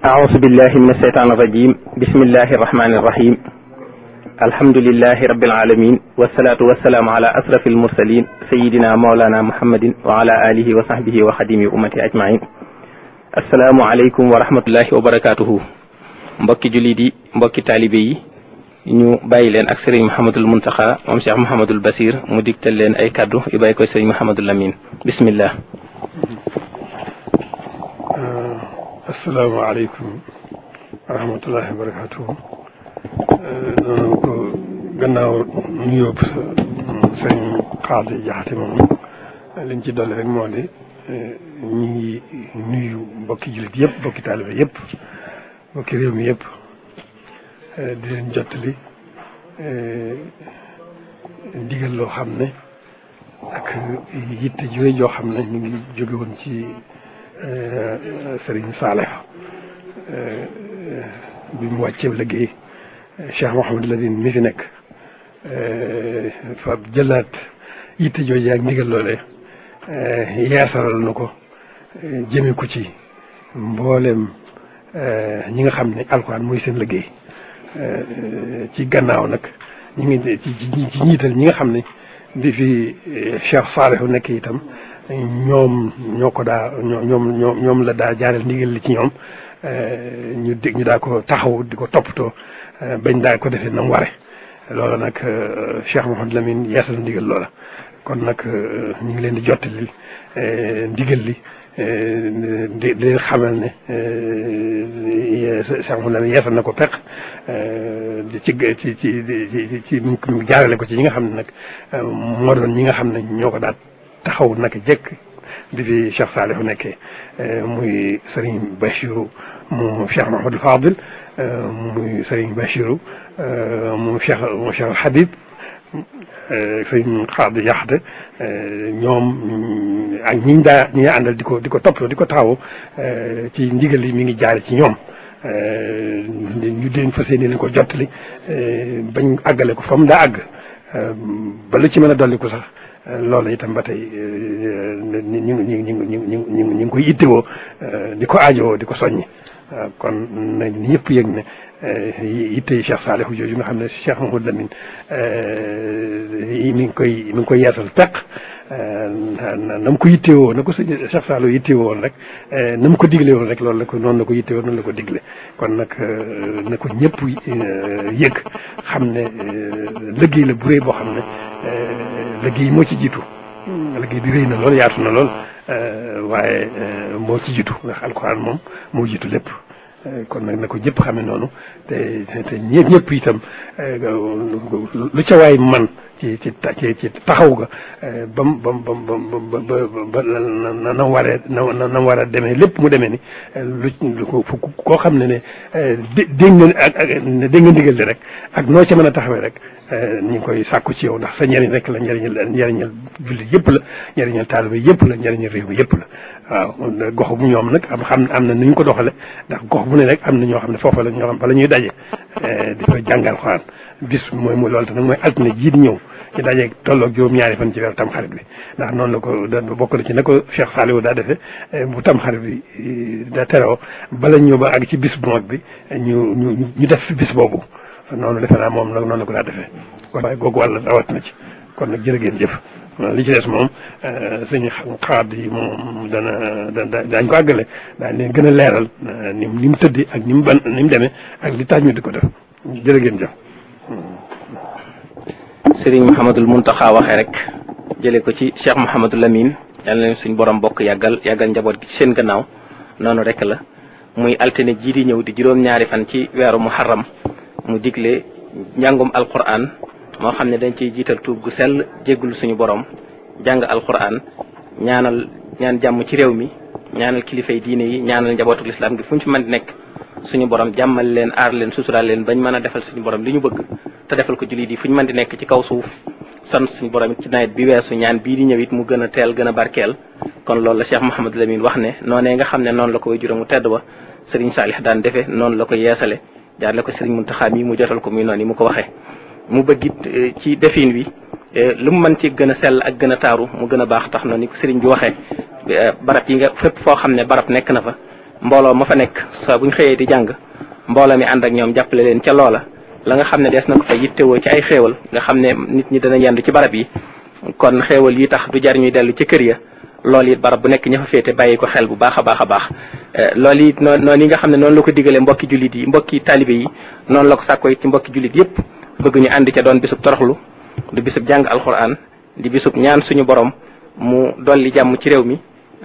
أعوذ بالله من الشيطان الرجيم بسم الله الرحمن الرحيم الحمد لله رب العالمين والصلاة والسلام على أشرف المرسلين سيدنا مولانا محمد وعلى آله وصحبه وخديم أمتي أجمعين السلام عليكم ورحمة الله وبركاته mbokki jullit yi mbokki taalibe yi ñu bàyyi leen ak sëriñ Mouhamadul Muntaxa moom Cheikh Mouhamadul Basir mu digtal leen ay kaddu yu bàyyi ko sëriñ Mouhamadul Amin bismillah asalaamaaleykum wa rahmatullahi wa barakatuhu noonu ko gannaaw nuyoo sëñ Xaadi Jaxate moom liñ ci dolli rek moo di ñu ngi nuyu mbokki jullit yëpp mbokki taalibe yëpp mbokki réew mi yëpp di leen jottali ndigal loo xam ne ak yitte ju rëy joo xam ne ñu ngi jóge woon ci Sëriñ Saaleh bi mu wàccee liggéey Cheikh Mouhamadou Lamine mi fi nekk fa jëlaat yitte jooju ak ndigal loole yeesalal na ko jëme ko ci mboolem ñi nga xam ne alxuraan mooy seen liggéey ci gannaaw nag ñu ngi ci ci ñiital ñi nga xam ne di fi Cheikh Saalihu nekk itam ñoom ñoo ko daa ñoom ñoom ñoom la daa jaareel ndigal li ci ñoom ñu dégg ñu daa ko taxaw di ko toppatoo bañ daa ko defee na mu ware loolu nag Cheikh Mouhamadou Lamine yeesal ndigal loola kon nag ñu ngi leen di jottali ndigal li di leen xamal ne Cheikh Mouhamadou Lamine yeesal na ko peq ci ci ci ci ci mu jaarale ko ci ñi nga xam ne nag moo doon ñi nga xam ne ñoo ko daal taxaw naka jekk di fi Cheikh Saliou nekkee muy Serigne Bachirou mu Cheikh Mahamadou Fadil muy Serigne Bachirou mu Cheikh mu Cheikh Habib Serigne Xaadi Yaxte ñoom ak ñiñ daa ñi àndal di ko di ko toppatoo di ko taxaw ci ndigal yi mi ngi jaare ci ñoom ñu deen fas yéene leen ko jottali bañ àggale ko fa mu daa àgg ba lu ci mën a dolli ko sax loolu itam ba tey ñu ngi ñu ngi ñu ngi ñu ngi ñu ngi koy ittewoo di ko aajowoo di ko soññi kon nañ ñëpp yëg ne yitte Cheikh Saliou jooju nga xam ne Cheikh Mouhamadou Lamine mi ngi koy mi ngi koy yeesal peq na mu ko yittewoo na ko sëñ Cheikh Saliou yittewoo woon rek na mu ko digle woon rek loolu la ko noonu la ko yittewoo noonu la ko digle kon nag na ko ñëpp yëg xam ne liggéey la bu rëy boo xam ne liggéey moo ci jiitu liggéey bi rëy na lool yaatu na lool waaye moo ci jiitu ndax alxuraan moom moo jiitu lépp kon nag na ko ñëpp xame noonu te te ñëpp ñëpp itam lu ca waay man ci ci ci ci taxaw ga bam bam bam bam ba na na waree na na war a demee lépp mu demee ni lu koo xam ne ne dégg nga ak ak dégg nga ndigal li rek ak noo ca mën a taxawee rek ñu ngi koy sàkku ci yow ndax sa njëriñ rek la njëriñal njëriñal jullit yëpp la njëriñal taalibe yëpp la njëriñal réew mi yëpp la waaw gox bu ñoom nag am xam am na nu ñu ko doxale ndax gox bu ne rek am na ñoo xam ne foofa la ñoo xam fa la ñuy daje di fa jàngal xuraan bis mooy mooy loolu te nag mooy altine jiit ñëw ci daje tolloog juróom-ñaari fan ci weeru tamxarit bi ndax noonu la ko da bokk na ci na ko Cheikh Saliou daa defee bu tamxarit bi da teroo bala ñëw ba àgg ci bis bu mag bi ñu ñu ñu def fi bis boobu noonu defe naa moom nag noonu la ko daa defee waaye googu wàll rawat na ci kon nag jërë ngeen jëf li ci des moom suñu xaat yi moom dana da daañ ko àggale daañ leen gën a leeral ni ni mu tëddi ak ni mu ban ni mu demee ak li tax ñu di ko def jërë ngeen jëf sëriñ Mouhamadul Muntaxa waxee rek jëlee ko ci Cheikh Mouhamadou Lamine yal na leen suñ borom bokk yàggal yàggal njaboot gi ci seen gannaaw noonu rek la muy altine jii di ñëw di juróom-ñaari fan ci weeru muharram mu digle njàngum alquran moo xam ne dañ ciy jiital tuub gu sell jéggul suñu borom jàng alquran ñaanal ñaan jàmm ci réew mi ñaanal kilifay diine yi ñaanal njabootu lislaam gi fu ñu fi mën di nekk suñu borom jàmmal leen aar leen suturaal leen bañ mën a defal suñu borom li ñu bëgg te defal ko jullit yi fu ñu mën di nekk ci kaw suuf sant suñu borom it ci nawet bi weesu ñaan bii di ñëw it mu gën a teel gën a barkeel kon loolu la Cheikh Mouhamadou Lamine wax ne noonee nga xam ne noonu la ko way juróom mu tedd ba Serigne Salih daan defee noonu la ko yeesale jaarle ko Serigne Mountakha mi mu jotal ko muy noonu yi mu ko waxee mu bëgg it ci defin wi lu mu mën ci gën a sell ak gën a taaru mu gën a baax tax na ni ko Serigne bi waxee barab yi nga fépp foo xam ne barab nekk na fa mbooloo ma fa nekk saa buñ xëyee di jàng mbooloo mi ànd ak ñoom jàppale leen ca loola la nga xam ne dees na ko fa yittewoo ci ay xéewal nga xam ne nit ñi dana yendu ci barab yi kon xéewal yi tax du jar ñuy dellu ci kër ya loolu it barab bu nekk ña fa féete bàyyi ko xel bu baax a baax a baax loolu it noonu noonu yi nga xam ne noonu la ko digalee mbokki jullit yi mbokki taalibe yi noonu la ko sàkkoo it ci mbokki jullit yépp bëgg ñu ànd ca doon bisub toroxlu du bisub jàng alquran di bisub ñaan suñu borom mu dolli jàmm ci réew mi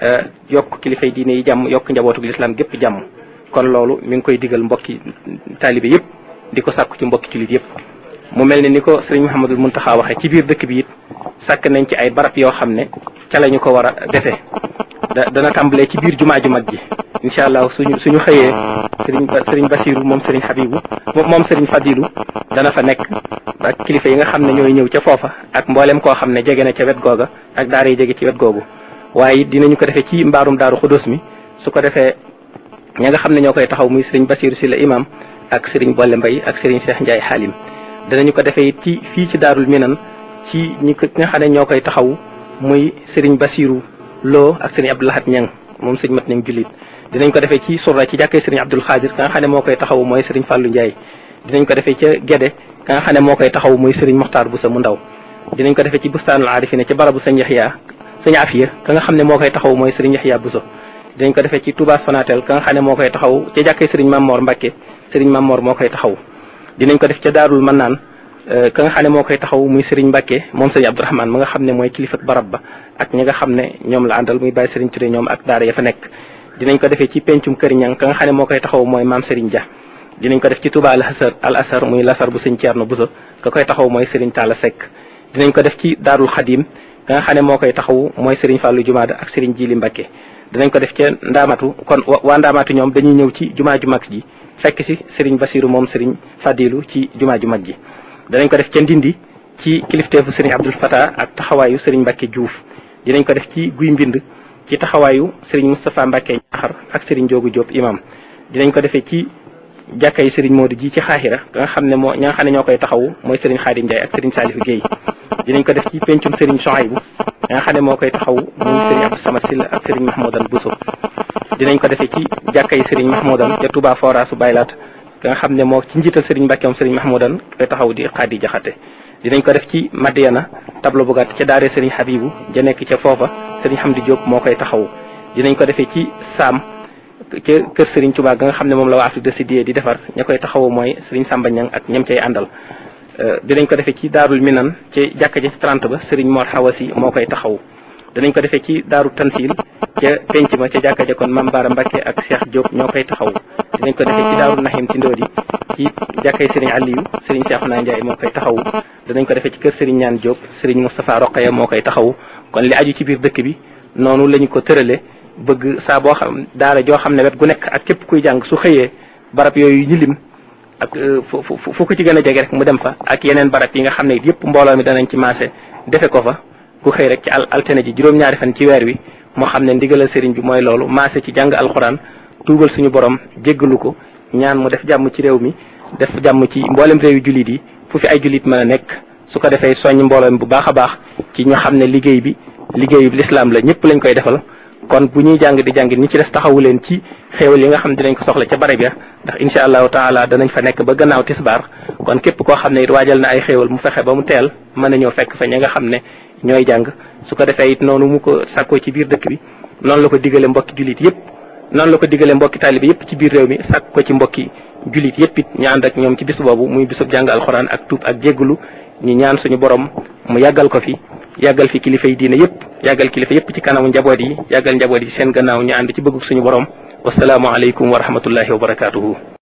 yokk kilifay diine yi jàmm yokk njabootu lislaam gépp jàmm kon loolu mi ngi koy digal mbokki taalibe yépp di ko sàkku ci mbokki jullit yépp mu mel ne ni ko sëriñ Mouhamadul Muntaxa waxee ci biir dëkk bi it sàkk nañ ci ay barab yoo xam ne ca la ñu ko war a defee da dana tàmbalee ci biir jumaa ju mag ji incha allah suñu suñu xëyee sëriñ sëriñ Basiru moom sëriñ Habibu moom sëriñ Fadilu dana fa nekk ak kilifa yi nga xam ne ñooy ñëw ca foofa ak mboolem koo xam ne jege na ca wet googa ak daara yi jege ci wet googu waaye it dinañu ko defee ci mbaarum daaru xudus mi su ko defee ña nga xam ne ñoo koy taxaw muy sëriñ Basiru si la imam ak sëriñ Bolle Mbay ak sëriñ Cheikh Ndiaye Xaalim danañu ko defee it ci fii ci daarul minan ci ñi ko nga xam ne ñoo koy taxaw muy sëriñ Basiru Lo ak sëriñ Abdou Lahad Ñang moom sëriñ mat ñang jullit dinañ ko defee ci surra ci jàkkee sëriñ Abdul Xaadir ka nga xam ne moo koy taxaw mooy sëriñ Fàllu Ndiaye dinañ ko defee ca Gede ka nga xam ne moo koy taxaw muy sëriñ Moxtaar Busa mu ndaw dinañ ko defee ci bustaanul aarifina ci barabu sëñ Yaxya sëñ Afiya ka nga xam ne moo koy taxaw mooy sëriñ Yaxya Buso dinañ ko defee ci Touba Sonatel ka nga xam ne moo koy taxaw ca jàkkee sëriñ Mamor Mbàkke sëriñ Mamor moo koy taxaw dinañ ko def ca Daarul Mannaan ka nga xam ne moo koy taxaw muy Serigne Mbacke moom Serigne Abdourahmane ma nga xam ne mooy kilifa barab ba ak ñi nga xam ne ñoom la àndal muy bàyyi Serigne Touré ñoom ak daara ya fa nekk dinañ ko defee ci pencum kër ñang ka nga xam ne moo koy taxaw mooy maam Serigne Dia dinañ ko def ci Touba al Asar al Asar muy lasar bu Serigne Thierno Bousso ka koy taxaw mooy Serigne Talla Seck dinañ ko def ci Daarul Xadim ka nga xam ne moo koy taxaw mooy Serigne Fallou Jumaada ak Serigne Jili Mbacke dinañ ko def ca Ndaamatu kon waa Ndaamatu ñoom dañuy ñëw ci jumaa ju mag ji fekk si Serigne Basiru moom Serigne Fadilu ci jumaa ju mag ji danañ ko def ca Ndindi ci kilifteefu Serigne Abdul Fatah ak taxawaayu Serigne Mbacke Diouf dinañ ko def ci Guy Mbind ci taxawaayu Serigne Moustapha Mbacke Ñaxar ak Serigne Joogu Diop imam dinañ ko defee ci jàkkay Serigne Modou ji ci xaaxira nga xam ne moo ña nga xam ne ñoo koy taxawu mooy Serigne Khadim Ndiaye ak Serigne Salif Guèye dinañ ko def ci pencum Serigne Souhaïbou nga xam ne moo koy taxawu muy Serigne Abdou Samad Silla ak Serigne Mahmoudan Bousso dinañ ko defee ci jàkkay Serigne Mahmoudan ca Touba Forasu Baylaat nga xam ne moo ci njiital Serigne Mbacke moom Serigne Mahmoudan koy taxaw di xaadi jaxate dinañ ko def ci Madiana tableau bu gàtt ca daare Serigne Habibou ja nekk ca foofa Serigne Hamdi Diop moo koy taxaw dinañ ko defee ci Saam ca kër Serigne Touba ga nga xam ne moom la waa Afrique de Sud di defar ña koy taxawu mooy Serigne Samba Niang ak ñam cay àndal dinañ ko defee ci Daarul Minan ci jàkka ja ci 30 ba Serigne Mor Hawasi moo koy taxaw dinañ ko defee ci Daaru Tansil ca penc ma ca jàkka ja kon Mame Bara Mbacke ak Cheikh Diop ñoo koy taxaw dinañ ko defee ci Daaru Nahim ci Ndodi ci jàkkay Serigne Aliou Serigne Cheikhouna Ndiaye moo koy taxaw danañ ko defee ci kër Serigne Ñaan Diop Serigne Moustapha Roqaya moo koy taxaw kon li aju ci biir dëkk bi noonu lañu ko tërale bëgg saa boo xam daara joo xam ne wet gu nekk ak képp kuy jàng su xëyee barab yooyu ñu lim ak fu fu ko ci gën a jege rek mu dem fa ak yeneen barab yi nga xam ne it yëpp mbooloo mi danañ ci maase defe ko fa ku xëy rek ci al altine ji juróom-ñaari fan ci weer wi moo xam ne ndigalal sëriñ bi mooy loolu maase ci jàng alxuraan tuubal suñu borom jéggalu ko ñaan mu def jàmm ci réew mi def jàmm ci mboolem réewi jullit yi fu fi ay jullit mën a nekk su ko defee soññ mbooloo mi bu baax a baax ci ñu xam ne liggéey bi liggéeyu lislaam la ñëpp lañ koy defal kon bu ñuy jàng di jàng ñi ci des taxawu leen ci xéewal yi nga xam ne dinañ ko soxla ca barab ya ndax incha allahu taala danañ fa nekk ba gannaaw tisbaar kon képp koo xam ne it waajal na ay xéewal mu fexe ba mu teel mën a ñëw fekk fa ñi nga xam ne ñooy jàng su ko defee it noonu mu ko sàkkoo ci biir dëkk bi noonu la ko digale mbokki jullit yëpp noonu la ko digale mbokki taalibe yëpp ci biir réew mi sàkk ko ci mbokki jullit yëpp it ñu ànd ak ñoom ci bis boobu muy bisub jàng alxuraan ak tuub ak jéggulu ñu ñaan suñu borom mu yàggal ko fi yàggal fi kilifa yi diine yëpp yàggal kilifa yëpp ci kanamu njaboot yi yàggal njaboot yi seen gannaaw ñu ànd ci bëggug suñu borom wasalaamu aleykum wa rahmatullahi wa barakaatuhu